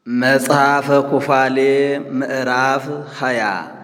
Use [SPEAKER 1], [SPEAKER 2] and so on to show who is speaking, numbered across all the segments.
[SPEAKER 1] መጽሐፈ ኩፋሌ ምዕራፍ ሃያ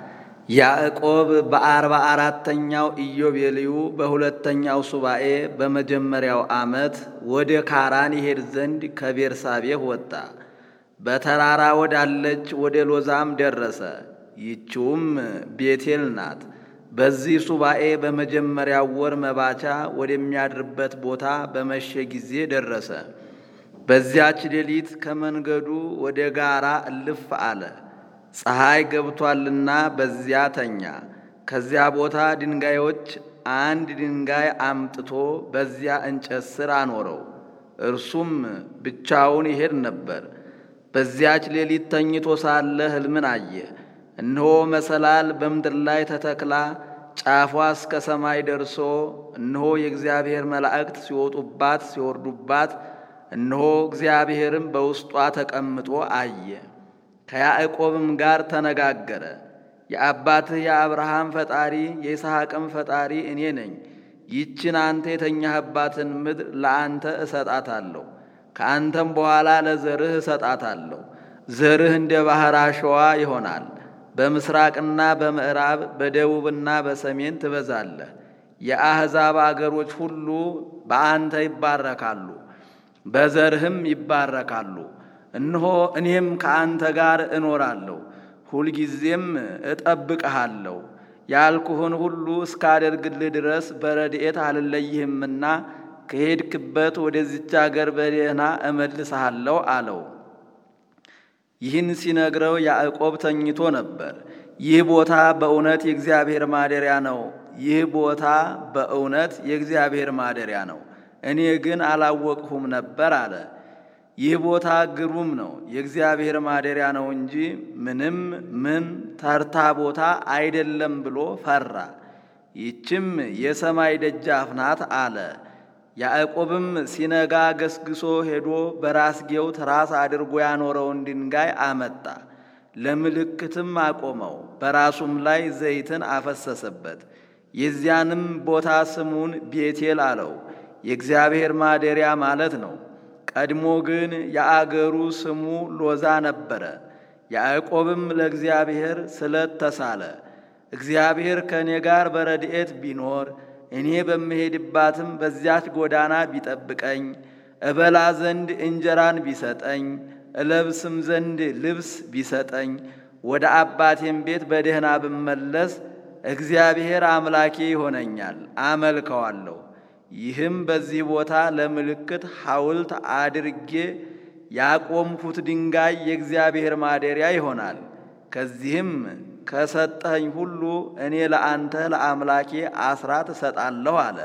[SPEAKER 1] ያዕቆብ በአርባ አራተኛው ኢዮቤልዩ በሁለተኛው ሱባኤ በመጀመሪያው ዓመት ወደ ካራን ይሄድ ዘንድ ከቤርሳቤህ ወጣ። በተራራ ወዳለች ወደ ሎዛም ደረሰ። ይችውም ቤቴል ናት። በዚህ ሱባኤ በመጀመሪያው ወር መባቻ ወደሚያድርበት ቦታ በመሸ ጊዜ ደረሰ። በዚያች ሌሊት ከመንገዱ ወደ ጋራ እልፍ አለ። ፀሐይ ገብቷልና በዚያ ተኛ። ከዚያ ቦታ ድንጋዮች አንድ ድንጋይ አምጥቶ በዚያ እንጨት ስር አኖረው። እርሱም ብቻውን ይሄድ ነበር። በዚያች ሌሊት ተኝቶ ሳለ ሕልምን አየ። እነሆ መሰላል በምድር ላይ ተተክላ ጫፏ እስከ ሰማይ ደርሶ እነሆ የእግዚአብሔር መላእክት ሲወጡባት ሲወርዱባት እነሆ እግዚአብሔርም በውስጧ ተቀምጦ አየ። ከያዕቆብም ጋር ተነጋገረ። የአባትህ የአብርሃም ፈጣሪ የይስሐቅም ፈጣሪ እኔ ነኝ። ይችን አንተ የተኛህባትን ምድር ለአንተ እሰጣታለሁ፣ ከአንተም በኋላ ለዘርህ እሰጣታለሁ። ዘርህ እንደ ባሕር አሸዋ ይሆናል። በምስራቅና በምዕራብ በደቡብና በሰሜን ትበዛለህ። የአሕዛብ አገሮች ሁሉ በአንተ ይባረካሉ በዘርህም ይባረካሉ። እነሆ እኔም ከአንተ ጋር እኖራለሁ፣ ሁልጊዜም እጠብቅሃለሁ። ያልኩህን ሁሉ እስካደርግልህ ድረስ በረድኤት አልለይህምና ከሄድክበት ወደዚች አገር በደህና እመልስሃለሁ አለው። ይህን ሲነግረው ያዕቆብ ተኝቶ ነበር። ይህ ቦታ በእውነት የእግዚአብሔር ማደሪያ ነው። ይህ ቦታ በእውነት የእግዚአብሔር ማደሪያ ነው። እኔ ግን አላወቅሁም ነበር አለ። ይህ ቦታ ግሩም ነው፣ የእግዚአብሔር ማደሪያ ነው እንጂ ምንም ምን ተርታ ቦታ አይደለም ብሎ ፈራ። ይችም የሰማይ ደጃፍ ናት አለ። ያዕቆብም ሲነጋ ገስግሶ ሄዶ በራስጌው ትራስ አድርጎ ያኖረውን ድንጋይ አመጣ፣ ለምልክትም አቆመው። በራሱም ላይ ዘይትን አፈሰሰበት። የዚያንም ቦታ ስሙን ቤቴል አለው። የእግዚአብሔር ማደሪያ ማለት ነው። ቀድሞ ግን የአገሩ ስሙ ሎዛ ነበረ። ያዕቆብም ለእግዚአብሔር ስለት ተሳለ። እግዚአብሔር ከእኔ ጋር በረድኤት ቢኖር እኔ በምሄድባትም በዚያች ጎዳና ቢጠብቀኝ፣ እበላ ዘንድ እንጀራን ቢሰጠኝ፣ እለብስም ዘንድ ልብስ ቢሰጠኝ፣ ወደ አባቴም ቤት በደህና ብመለስ እግዚአብሔር አምላኬ ይሆነኛል፣ አመልከዋለሁ። ይህም በዚህ ቦታ ለምልክት ሐውልት አድርጌ ያቆምኩት ድንጋይ የእግዚአብሔር ማደሪያ ይሆናል። ከዚህም ከሰጠኸኝ ሁሉ እኔ ለአንተ ለአምላኬ አስራት እሰጣለሁ አለ።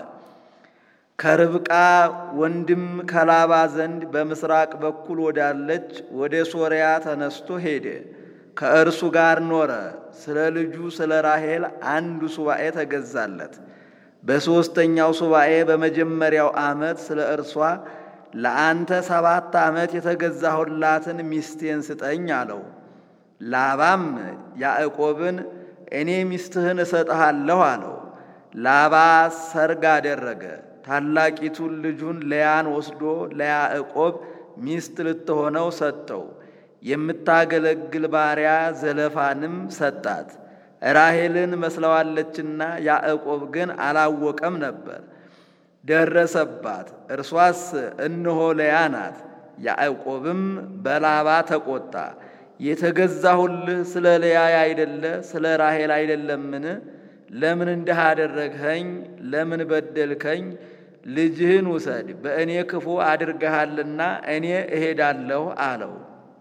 [SPEAKER 1] ከርብቃ ወንድም ከላባ ዘንድ በምስራቅ በኩል ወዳለች ወደ ሶርያ ተነስቶ ሄደ። ከእርሱ ጋር ኖረ። ስለ ልጁ ስለ ራሔል አንዱ ሱባኤ ተገዛለት። በሦስተኛው ሱባኤ በመጀመሪያው ዓመት ስለ እርሷ ለአንተ ሰባት ዓመት የተገዛሁላትን ሚስቴን ስጠኝ አለው። ላባም ያዕቆብን እኔ ሚስትህን እሰጥሃለሁ አለው። ላባ ሰርግ አደረገ። ታላቂቱን ልጁን ለያን ወስዶ ለያዕቆብ ሚስት ልትሆነው ሰጠው። የምታገለግል ባሪያ ዘለፋንም ሰጣት። ራሔልን መስለዋለችና ያዕቆብ ግን አላወቀም ነበር። ደረሰባት፣ እርሷስ እነሆ ለያ ናት። ያዕቆብም በላባ ተቆጣ። የተገዛሁልህ ስለ ለያ አይደለ ስለ ራሔል አይደለምን? ለምን እንዲህ አደረግኸኝ? ለምን በደልከኝ? ልጅህን ውሰድ፣ በእኔ ክፉ አድርገሃልና እኔ እሄዳለሁ አለው።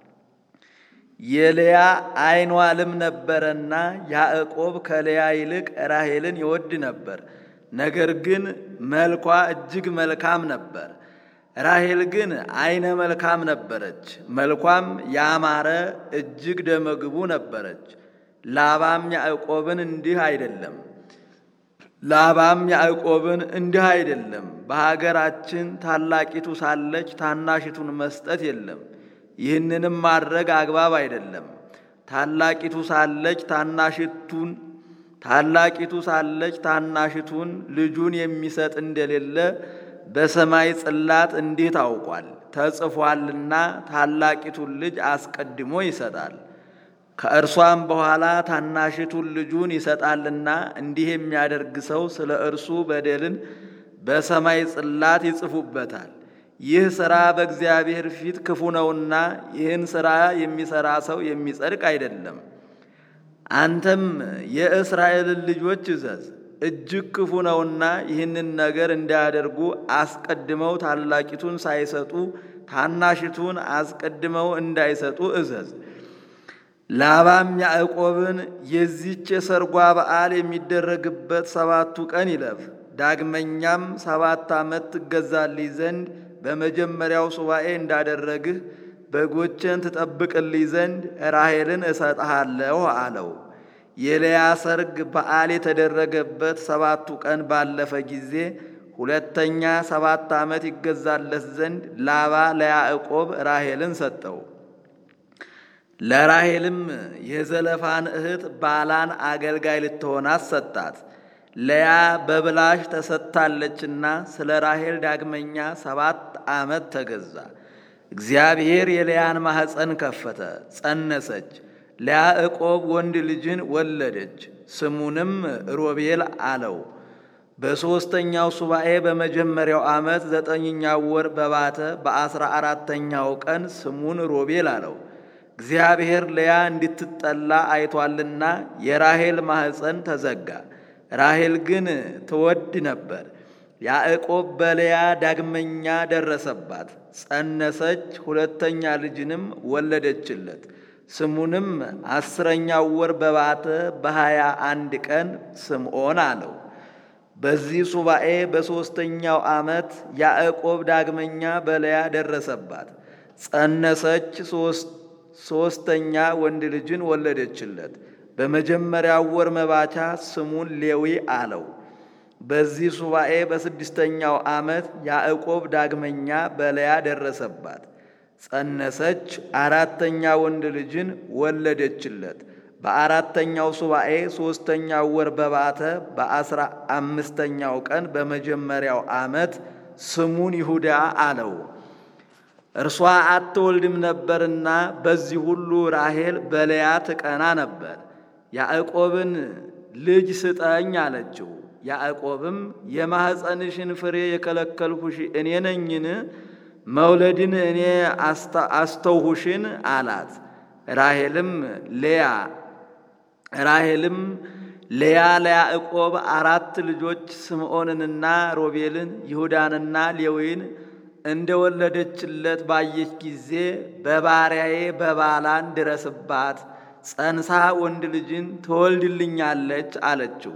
[SPEAKER 1] የልያ ዓይኗ ልም ነበረና ያዕቆብ ከልያ ይልቅ ራሔልን ይወድ ነበር። ነገር ግን መልኳ እጅግ መልካም ነበር። ራሔል ግን ዓይነ መልካም ነበረች፣ መልኳም ያማረ እጅግ ደመግቡ ነበረች። ላባም ያዕቆብን እንዲህ አይደለም ላባም ያዕቆብን እንዲህ አይደለም፣ በሀገራችን ታላቂቱ ሳለች ታናሽቱን መስጠት የለም ይህንንም ማድረግ አግባብ አይደለም። ታላቂቱ ሳለች ታናሽቱን ታላቂቱ ሳለች ታናሽቱን ልጁን የሚሰጥ እንደሌለ በሰማይ ጽላት እንዲህ ታውቋል። ተጽፏልና ታላቂቱን ልጅ አስቀድሞ ይሰጣል። ከእርሷም በኋላ ታናሽቱን ልጁን ይሰጣልና እንዲህ የሚያደርግ ሰው ስለ እርሱ በደልን በሰማይ ጽላት ይጽፉበታል። ይህ ሥራ በእግዚአብሔር ፊት ክፉ ነውና ይህን ሥራ የሚሠራ ሰው የሚጸድቅ አይደለም። አንተም የእስራኤልን ልጆች እዘዝ፣ እጅግ ክፉ ነውና ይህንን ነገር እንዳያደርጉ አስቀድመው ታላቂቱን ሳይሰጡ ታናሽቱን አስቀድመው እንዳይሰጡ እዘዝ። ላባም ያዕቆብን የዚች የሰርጓ በዓል የሚደረግበት ሰባቱ ቀን ይለፍ፣ ዳግመኛም ሰባት ዓመት ትገዛልኝ ዘንድ በመጀመሪያው ሱባኤ እንዳደረግህ በጎችን ትጠብቅልኝ ዘንድ ራሔልን እሰጥሃለሁ አለው። የልያ ሰርግ በዓል የተደረገበት ሰባቱ ቀን ባለፈ ጊዜ ሁለተኛ ሰባት ዓመት ይገዛለት ዘንድ ላባ ለያዕቆብ ራሔልን ሰጠው። ለራሔልም የዘለፋን እህት ባላን አገልጋይ ልትሆናት ሰጣት። ለያ በብላሽ ተሰጥታለችና ስለ ራሔል ዳግመኛ ሰባት ዓመት ተገዛ። እግዚአብሔር የልያን ማኅፀን ከፈተ፣ ጸነሰች። ለያዕቆብ ወንድ ልጅን ወለደች፣ ስሙንም ሮቤል አለው። በሦስተኛው ሱባኤ በመጀመሪያው ዓመት ዘጠኝኛው ወር በባተ በአስራ አራተኛው ቀን ስሙን ሮቤል አለው። እግዚአብሔር ለያ እንድትጠላ አይቷልና የራሔል ማኅፀን ተዘጋ። ራሔል ግን ትወድ ነበር። ያዕቆብ በልያ ዳግመኛ ደረሰባት፣ ጸነሰች፣ ሁለተኛ ልጅንም ወለደችለት። ስሙንም አስረኛው ወር በባተ በሀያ አንድ ቀን ስምዖን አለው። በዚህ ሱባኤ በሦስተኛው ዓመት ያዕቆብ ዳግመኛ በልያ ደረሰባት፣ ጸነሰች፣ ሦስተኛ ወንድ ልጅን ወለደችለት። በመጀመሪያው ወር መባቻ ስሙን ሌዊ አለው። በዚህ ሱባኤ በስድስተኛው ዓመት ያዕቆብ ዳግመኛ በልያ ደረሰባት፣ ጸነሰች፣ አራተኛ ወንድ ልጅን ወለደችለት። በአራተኛው ሱባኤ ሦስተኛው ወር በባተ በአስራ አምስተኛው ቀን በመጀመሪያው ዓመት ስሙን ይሁዳ አለው። እርሷ አትወልድም ነበርና በዚህ ሁሉ ራሔል በልያ ትቀና ነበር። ያዕቆብን ልጅ ስጠኝ አለችው። ያዕቆብም የማኅፀንሽን ፍሬ የከለከልሁሽ እኔ ነኝን? መውለድን እኔ አስተውሁሽን አላት። ራሔልም ሌያ ራሔልም ሌያ ለያዕቆብ አራት ልጆች ስምዖንንና ሮቤልን ይሁዳንና ሌዊን እንደወለደችለት ባየች ጊዜ በባሪያዬ በባላን ድረስባት፣ ጸንሳ ወንድ ልጅን ትወልድልኛለች አለችው።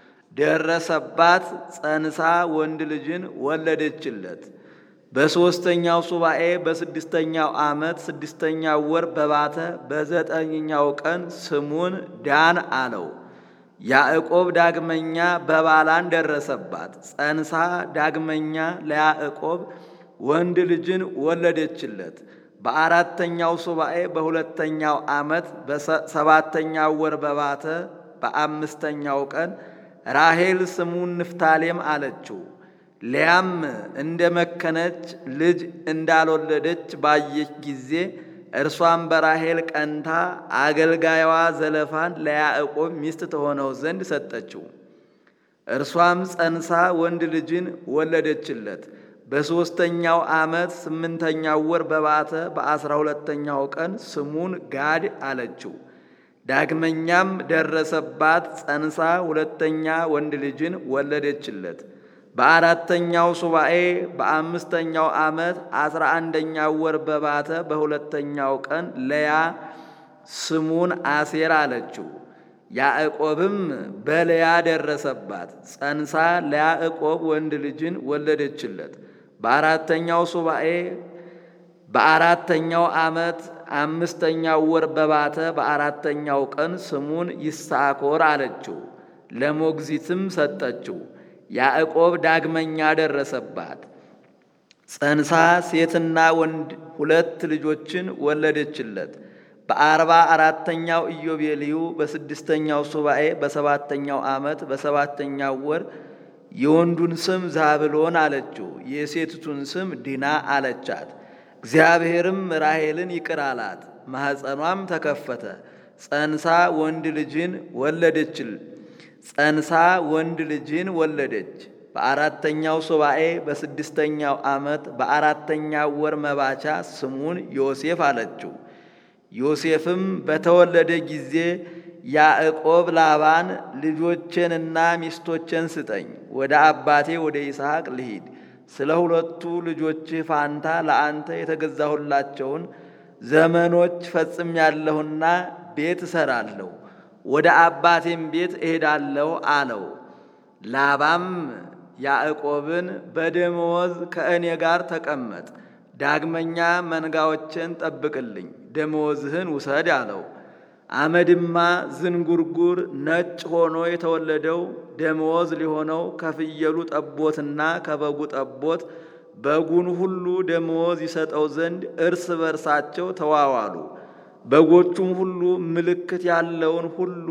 [SPEAKER 1] ደረሰባት፣ ጸንሳ ወንድ ልጅን ወለደችለት። በሦስተኛው ሱባኤ በስድስተኛው ዓመት ስድስተኛው ወር በባተ በዘጠኝኛው ቀን ስሙን ዳን አለው። ያዕቆብ ዳግመኛ በባላን ደረሰባት፣ ጸንሳ ዳግመኛ ለያዕቆብ ወንድ ልጅን ወለደችለት። በአራተኛው ሱባኤ በሁለተኛው ዓመት በሰባተኛው ወር በባተ በአምስተኛው ቀን ራሔል ስሙን ንፍታሌም አለችው። ሊያም እንደ መከነች ልጅ እንዳልወለደች ባየች ጊዜ እርሷም በራሔል ቀንታ አገልጋይዋ ዘለፋን ለያዕቆብ ሚስት ተሆነው ዘንድ ሰጠችው። እርሷም ጸንሳ ወንድ ልጅን ወለደችለት። በሦስተኛው ዓመት ስምንተኛው ወር በባተ በአስራ ሁለተኛው ቀን ስሙን ጋድ አለችው። ዳግመኛም ደረሰባት፣ ጸንሳ ሁለተኛ ወንድ ልጅን ወለደችለት። በአራተኛው ሱባኤ በአምስተኛው ዓመት አስራ አንደኛው ወር በባተ በሁለተኛው ቀን ለያ ስሙን አሴር አለችው። ያዕቆብም በልያ ደረሰባት፣ ጸንሳ ለያዕቆብ ወንድ ልጅን ወለደችለት። በአራተኛው ሱባኤ በአራተኛው ዓመት አምስተኛው ወር በባተ በአራተኛው ቀን ስሙን ይሳኮር አለችው። ለሞግዚትም ሰጠችው። ያዕቆብ ዳግመኛ ደረሰባት፣ ጸንሳ ሴትና ወንድ ሁለት ልጆችን ወለደችለት። በአርባ አራተኛው ኢዮቤልዩ በስድስተኛው ሱባኤ በሰባተኛው ዓመት በሰባተኛው ወር የወንዱን ስም ዛብሎን አለችው፣ የሴቲቱን ስም ዲና አለቻት። እግዚአብሔርም ራሔልን ይቅር አላት። ማኅፀኗም ተከፈተ። ጸንሳ ወንድ ልጅን ወለደችል ጸንሳ ወንድ ልጅን ወለደች። በአራተኛው ሱባኤ በስድስተኛው ዓመት በአራተኛው ወር መባቻ ስሙን ዮሴፍ አለችው። ዮሴፍም በተወለደ ጊዜ ያዕቆብ ላባን ልጆቼንና ሚስቶቼን ስጠኝ፣ ወደ አባቴ ወደ ይስሐቅ ልሂድ፣ ስለ ሁለቱ ልጆችህ ፋንታ ለአንተ የተገዛሁላቸውን ዘመኖች ፈጽሜያለሁና ቤት እሰራለሁ፣ ወደ አባቴም ቤት እሄዳለሁ አለው። ላባም ያዕቆብን በደመወዝ ከእኔ ጋር ተቀመጥ፣ ዳግመኛ መንጋዎችን ጠብቅልኝ፣ ደመወዝህን ውሰድ አለው። አመድማ ዝንጉርጉር ነጭ ሆኖ የተወለደው ደመወዝ ሊሆነው ከፍየሉ ጠቦትና ከበጉ ጠቦት በጉን ሁሉ ደመወዝ ይሰጠው ዘንድ እርስ በርሳቸው ተዋዋሉ። በጎቹም ሁሉ ምልክት ያለውን ሁሉ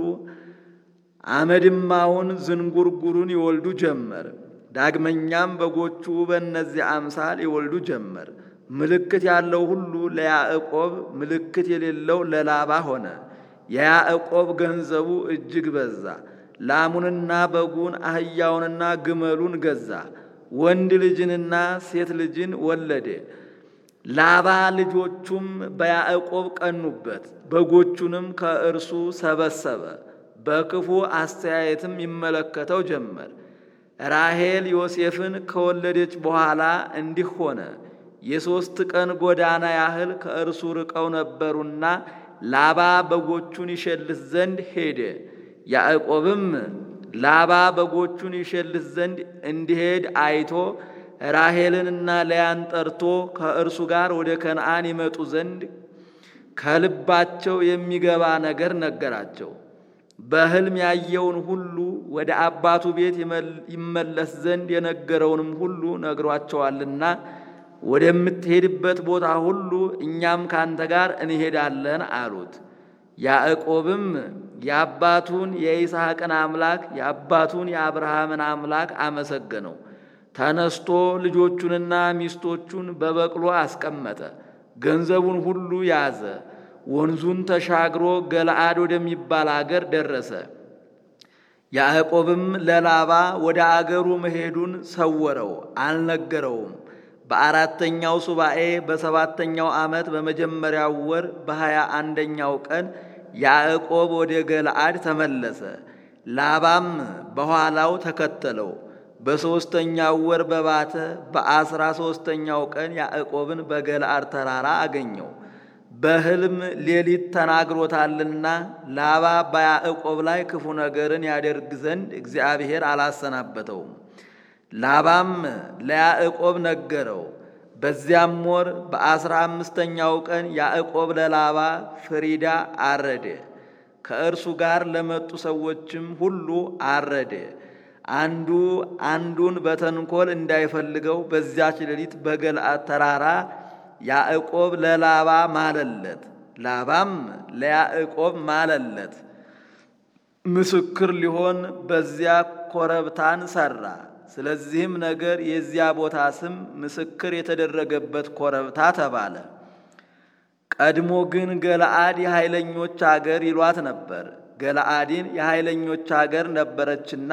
[SPEAKER 1] አመድማውን ዝንጉርጉሩን ይወልዱ ጀመር። ዳግመኛም በጎቹ በእነዚህ አምሳል ይወልዱ ጀመር። ምልክት ያለው ሁሉ ለያዕቆብ፣ ምልክት የሌለው ለላባ ሆነ። የያዕቆብ ገንዘቡ እጅግ በዛ። ላሙንና በጉን አህያውንና ግመሉን ገዛ። ወንድ ልጅንና ሴት ልጅን ወለደ። ላባ ልጆቹም በያዕቆብ ቀኑበት፣ በጎቹንም ከእርሱ ሰበሰበ። በክፉ አስተያየትም ይመለከተው ጀመር። ራሔል ዮሴፍን ከወለደች በኋላ እንዲህ ሆነ። የሦስት ቀን ጎዳና ያህል ከእርሱ ርቀው ነበሩና ላባ በጎቹን ይሸልት ዘንድ ሄደ። ያዕቆብም ላባ በጎቹን ይሸልት ዘንድ እንዲሄድ አይቶ ራሔልንና ለያን ጠርቶ ከእርሱ ጋር ወደ ከነዓን ይመጡ ዘንድ ከልባቸው የሚገባ ነገር ነገራቸው። በሕልም ያየውን ሁሉ ወደ አባቱ ቤት ይመለስ ዘንድ የነገረውንም ሁሉ ነግሯቸዋልና ወደምትሄድበት ቦታ ሁሉ እኛም ካንተ ጋር እንሄዳለን አሉት። ያዕቆብም የአባቱን የይስሐቅን አምላክ የአባቱን የአብርሃምን አምላክ አመሰገነው። ተነስቶ ልጆቹንና ሚስቶቹን በበቅሎ አስቀመጠ። ገንዘቡን ሁሉ ያዘ። ወንዙን ተሻግሮ ገለአድ ወደሚባል አገር ደረሰ። ያዕቆብም ለላባ ወደ አገሩ መሄዱን ሰወረው፣ አልነገረውም። በአራተኛው ሱባኤ በሰባተኛው ዓመት በመጀመሪያው ወር በሀያ አንደኛው ቀን ያዕቆብ ወደ ገለአድ ተመለሰ። ላባም በኋላው ተከተለው። በሦስተኛው ወር በባተ በአስራ ሦስተኛው ቀን ያዕቆብን በገለአድ ተራራ አገኘው። በሕልም ሌሊት ተናግሮታልና ላባ በያዕቆብ ላይ ክፉ ነገርን ያደርግ ዘንድ እግዚአብሔር አላሰናበተውም። ላባም ለያዕቆብ ነገረው። በዚያም ወር በአስራ አምስተኛው ቀን ያዕቆብ ለላባ ፍሪዳ አረደ። ከእርሱ ጋር ለመጡ ሰዎችም ሁሉ አረደ። አንዱ አንዱን በተንኮል እንዳይፈልገው በዚያች ሌሊት በገለአድ ተራራ ያዕቆብ ለላባ ማለለት፣ ላባም ለያዕቆብ ማለለት። ምስክር ሊሆን በዚያ ኮረብታን ሠራ። ስለዚህም ነገር የዚያ ቦታ ስም ምስክር የተደረገበት ኮረብታ ተባለ። ቀድሞ ግን ገለአድ የኃይለኞች አገር ይሏት ነበር። ገለአድን የኃይለኞች አገር ነበረችና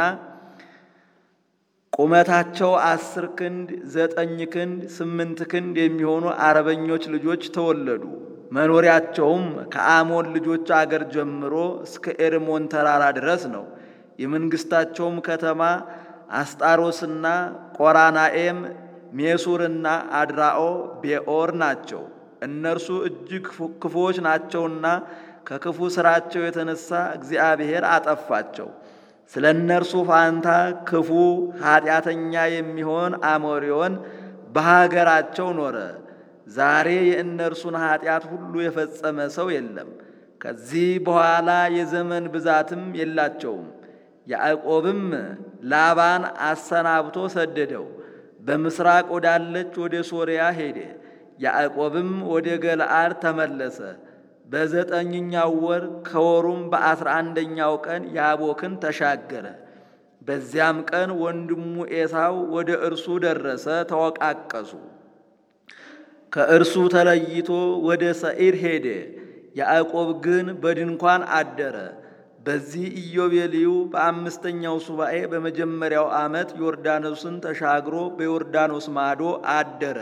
[SPEAKER 1] ቁመታቸው አስር ክንድ ዘጠኝ ክንድ ስምንት ክንድ የሚሆኑ አረበኞች ልጆች ተወለዱ። መኖሪያቸውም ከአሞን ልጆች አገር ጀምሮ እስከ ኤርሞን ተራራ ድረስ ነው። የመንግሥታቸውም ከተማ አስጣሮስና ቆራናኤም፣ ሜሱርና አድራኦ ቤኦር ናቸው። እነርሱ እጅግ ክፉዎች ናቸውና ከክፉ ሥራቸው የተነሳ እግዚአብሔር አጠፋቸው። ስለ እነርሱ ፋንታ ክፉ ኃጢአተኛ የሚሆን አሞሪዮን በሀገራቸው ኖረ። ዛሬ የእነርሱን ኃጢአት ሁሉ የፈጸመ ሰው የለም። ከዚህ በኋላ የዘመን ብዛትም የላቸውም። ያዕቆብም ላባን አሰናብቶ ሰደደው። በምስራቅ ወዳለች ወደ ሶርያ ሄደ። ያዕቆብም ወደ ገለአድ ተመለሰ። በዘጠኝኛው ወር ከወሩም በአስራ አንደኛው ቀን ያቦክን ተሻገረ። በዚያም ቀን ወንድሙ ኤሳው ወደ እርሱ ደረሰ፣ ተወቃቀሱ። ከእርሱ ተለይቶ ወደ ሰዒር ሄደ። ያዕቆብ ግን በድንኳን አደረ። በዚህ ኢዮቤልዩ በአምስተኛው ሱባኤ በመጀመሪያው ዓመት ዮርዳኖስን ተሻግሮ በዮርዳኖስ ማዶ አደረ።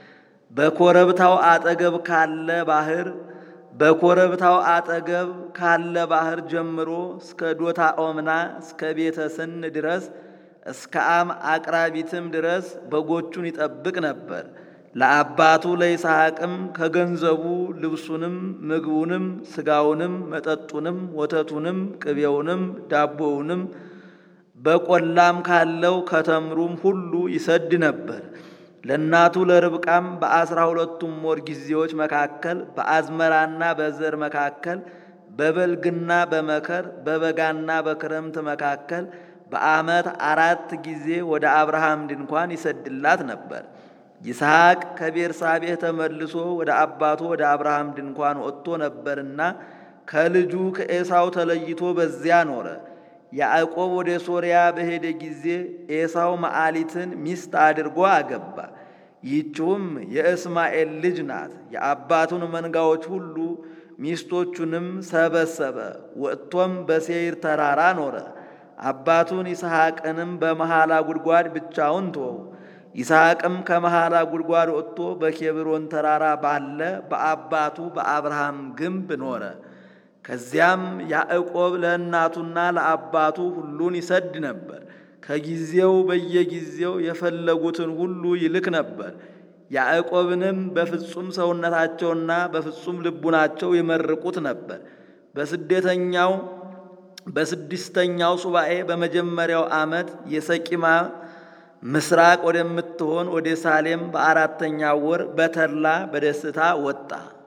[SPEAKER 1] በኮረብታው አጠገብ ካለ ባህር በኮረብታው አጠገብ ካለ ባህር ጀምሮ እስከ ዶታ ኦምና እስከ ቤተ ስን ድረስ እስከ አም አቅራቢትም ድረስ በጎቹን ይጠብቅ ነበር። ለአባቱ ለይስሐቅም ከገንዘቡ ልብሱንም፣ ምግቡንም፣ ስጋውንም፣ መጠጡንም፣ ወተቱንም፣ ቅቤውንም፣ ዳቦውንም በቆላም ካለው ከተምሩም ሁሉ ይሰድ ነበር። ለእናቱ ለርብቃም በአስራ ሁለቱም ወር ጊዜዎች መካከል በአዝመራና በዘር መካከል በበልግና በመከር በበጋና በክረምት መካከል በዓመት አራት ጊዜ ወደ አብርሃም ድንኳን ይሰድላት ነበር። ይስሐቅ ከቤርሳቤህ ተመልሶ ወደ አባቱ ወደ አብርሃም ድንኳን ወጥቶ ነበርና ከልጁ ከኤሳው ተለይቶ በዚያ ኖረ። ያዕቆብ ወደ ሶርያ በሄደ ጊዜ ኤሳው መዓሊትን ሚስት አድርጎ አገባ። ይህችውም የእስማኤል ልጅ ናት። የአባቱን መንጋዎች ሁሉ ሚስቶቹንም ሰበሰበ። ወጥቶም በሴይር ተራራ ኖረ። አባቱን ይስሐቅንም በመሐላ ጉድጓድ ብቻውን ተወው። ይስሐቅም ከመሐላ ጉድጓድ ወጥቶ በኬብሮን ተራራ ባለ በአባቱ በአብርሃም ግንብ ኖረ። ከዚያም ያዕቆብ ለእናቱና ለአባቱ ሁሉን ይሰድ ነበር። ከጊዜው በየጊዜው የፈለጉትን ሁሉ ይልክ ነበር። ያዕቆብንም በፍጹም ሰውነታቸውና በፍጹም ልቡናቸው ይመርቁት ነበር። በስደተኛው በስድስተኛው ሱባኤ በመጀመሪያው ዓመት የሰቂማ ምስራቅ ወደምትሆን ወደ ሳሌም በአራተኛው ወር በተድላ በደስታ ወጣ።